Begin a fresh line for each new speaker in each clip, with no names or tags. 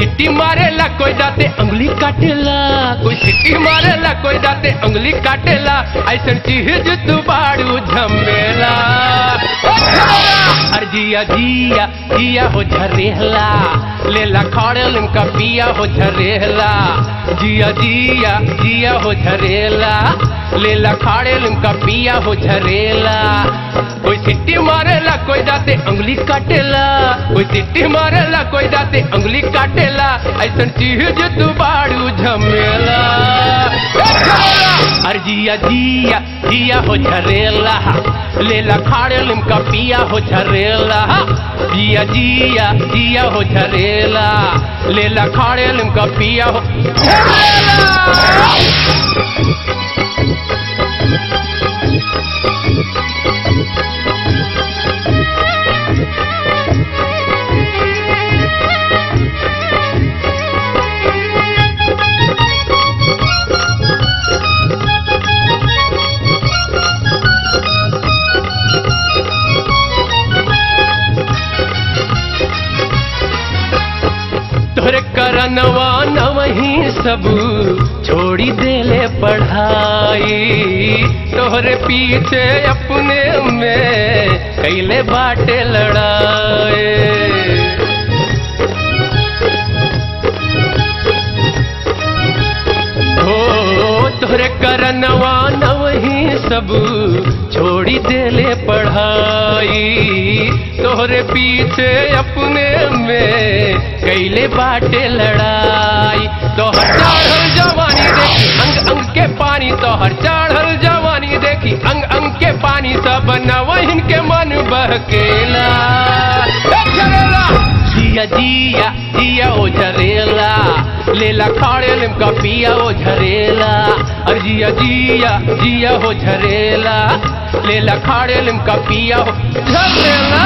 सिट्टी मारेला कोई दाते अंगुली काटेला कोई सिट्टी मारेला कोई दाते अंगुली काटेला ऐसन चीज तू बाड़ू झमेला ओ झमेला! अरे जिया जिया जिया हो झरेला लेला खड़े लिमका पिया हो झरेला जिया जिया जिया हो झरेला लेला खाड़े लिमका पिया हो झरेला कोई सिट्टी मारेला कोई दाते अंगुली काटेला कोई सिट्टी मारेला कोई दाते अंगुली काटेला ऐसन चीज तू बाड़ू झमेला ए झमेला! अरे जिया जिया जिया हो झरेला लेला खाड़े लिमका पिया हो झरेला जिया जिया जिया हो झरेला लेला खाड़े लिमका पिया हो झरेला तोरे करनवा नवही सब छोड़ी देले पढ़ाई तोहरे पीछे अपने में कैले बाटे लड़ाए हो तोहरे करनवा नवही सब छोड़ी देले पढ़ाई तोहरे पीछे अपने में कैले बाटे लड़ाई तोहर चढ़ल जवानी देखी अंग अंग के पानी तोहर चढ़ल जवानी देखी अंग अंग के पानी सब नवहिन के मन बहकेला ए झरेला! जिया जिया जिया ओ झरेला लेला खाड़े लिमका पिया ओ झरेला अरे जिया जिया जिया हो झरेला लेला खाड़े लिमका पिया हो झरेला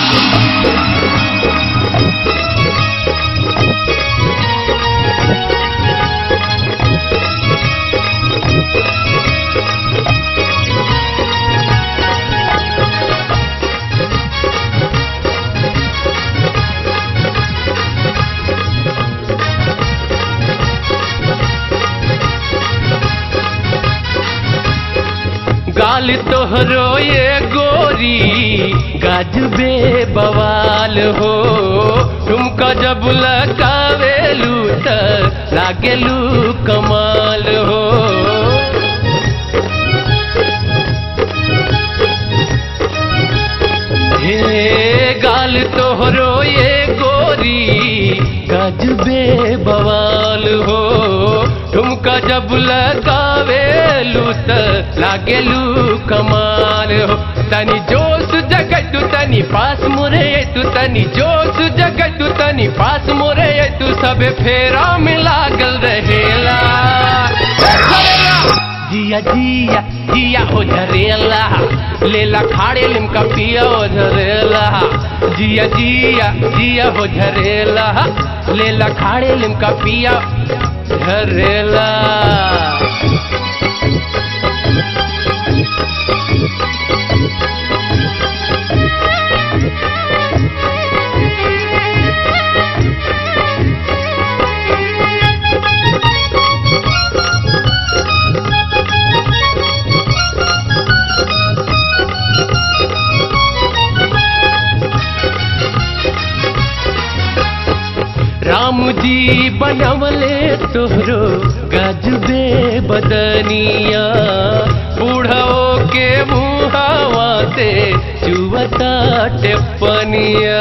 गाल तोहरो ये गोरी गजबे बवाल हो तुमका जब लगावेलू त लागेलू कमाल हो हे गाल तोहरो ये गोरी गजबे बवाल हो तुमका जब लगावेलू त लागेलू कमाल हो तनी जोश जगतु तनी पास मुरे तू तनी जोश जगतु तनी पास मुरे तू सबे फेरा में लागल रहेला ए झरेला! जिया जिया जिया हो झरेला लेला खाड़े लिमका पिया हो झरेला जिया जिया जिया हो झरेला लेला खाड़े लिमका पिया झरेला राम जी बनवले तोहरो गजबे बदनिया बूढ़ो के मुहावा से चुवता टेपनिया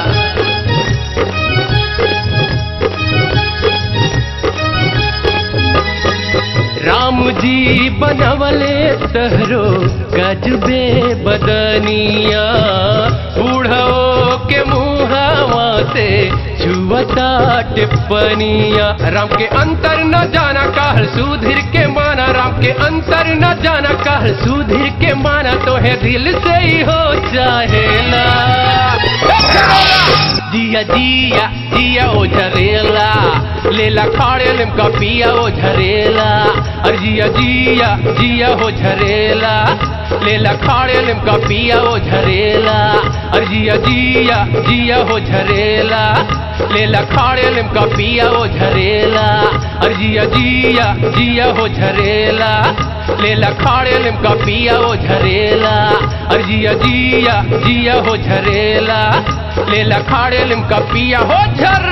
राम जी बनवले तहरो गजबे बदनिया बूढ़ो के मुहावा से छुवता टिप्पनिया राम के अंतर न जाना कहल सुधीर के माना राम के अंतर न जाना कहल सुधीर के माना तो है दिल से ही हो चाहेला जिया जिया जिया ओ झरेला लेला खाड़े लिमका पिया ओ झरेला अरे जिया जिया जिया हो झरेला लेला खाड़े लिमका पिया ओ झरेला अरे जिया जिया जिया हो झरेला लेला खाड़े लिमका पिया ओ झरेला अरे जिया जिया जिया हो झरेला लेला खाड़े लिमका पिया ओ झरेला अरे जिया जिया जिया हो झरेला लेला खाड़े लिमका पिया हो झर